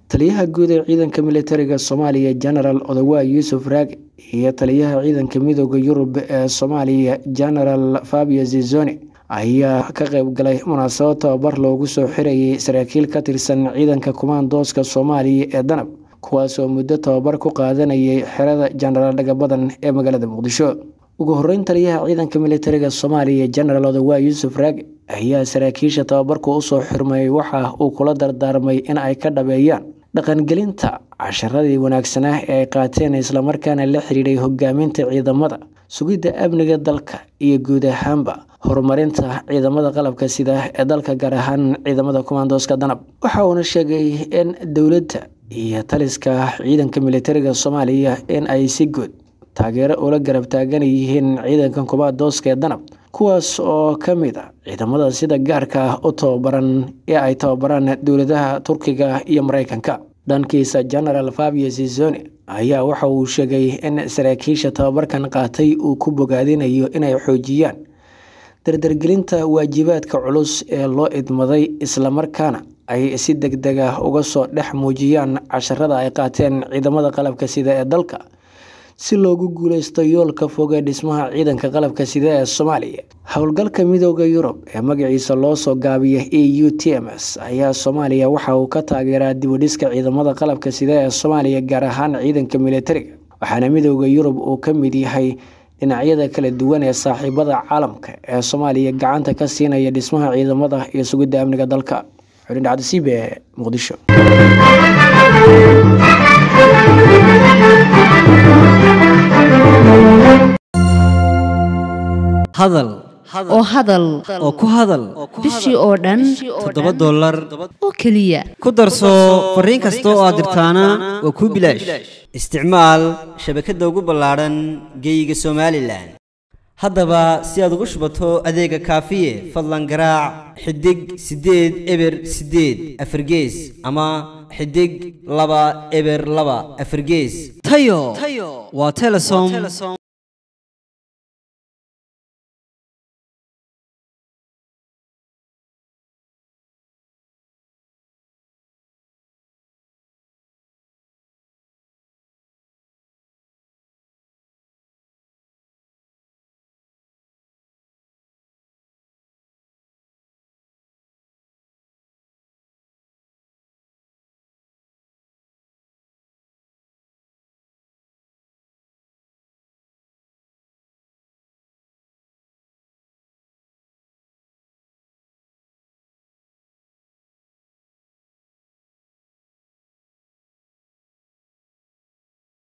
taliyaha guud ee ciidanka militariga soomaaliya genaraal odawa yuusuf raage iyo taliyaha ciidanka midooda yurub ee soomaaliya genaraal fabio zizoni ayaa ka qeyb galay munaasabad tababar loogu soo xirayay saraakiil ka tirsan ciidanka kumaandooska soomaaliya ee danab kuwaasoo muddo tababar ku qaadanayay xerada jenaraal dhagabadan ee magaalada muqdisho ugu horeyn taliyaha ciidanka militariga soomaaliya genaraal odawa yuusuf raage ayaa saraakiisha tababarku usoo xirmay waxa uu kula dardaarmay in ay ka dhabeeyaan dhaqangelinta casharadii wanaagsanaa ee ay qaateen islamarkaana la xiriiray hogaaminta ciidamada sugidda amniga dalka iyo guud ahaanba horumarinta ciidamada qalabka sida ee dalka gaar ahaan ciidamada kumaandooska danab waxa uuna sheegay in dowladda iyo taliska ciidanka militariga soomaaliya in ay si guud taageero ula garab taagan yihiin ciidanka kumaandooska ee danab kuwaas oo ka mid a ciidamada sida gaarka ah u tababaran ee ay tababaraan dowladaha turkiga iyo mareykanka dhankiisa genaraal fabio zizoni ayaa waxa uu sheegay in saraakiisha tababarkan qaatay uu ku bogaadinayo inay xoojiyaan dardargelinta waajibaadka culus ee loo idmaday islamarkaana ay si deg deg ah uga soo dhex muujiyaan casharada ay qaateen ciidamada qalabka sida ee dalka si loogu guuleysto yoolka foge dhismaha ciidanka qalabka sida ee soomaaliya howlgalka midooda yurub ee magaciisa loo soo gaabiya e u t m s ayaa soomaaliya waxa uu ka taageeraa dibudhiska ciidamada qalabka sida ee soomaaliya gaar ahaan ciidanka militariga waxaana midooda yurub uu ka mid yahay dhinacyada kala duwan ee saaxiibada caalamka ee soomaaliya gacanta ka siinaya dhismaha ciidamada iyo sugidda amniga dalka xulin dhacdisiib ee muqdisho hadal oo hadal oo ku hadal bishii oo dhan toddoba dollar oo keliya ku darso fariin kasta oo aad dirtaana waa kuu bilaash isticmaal shabakadda ugu ballaadhan geeyiga somalilan haddaba si aad ugu shubato adeega kaafiye fadlan garaac xidig siddeed eber siddeed afargees ama xidig laba eber laba afargees tayo waa telesom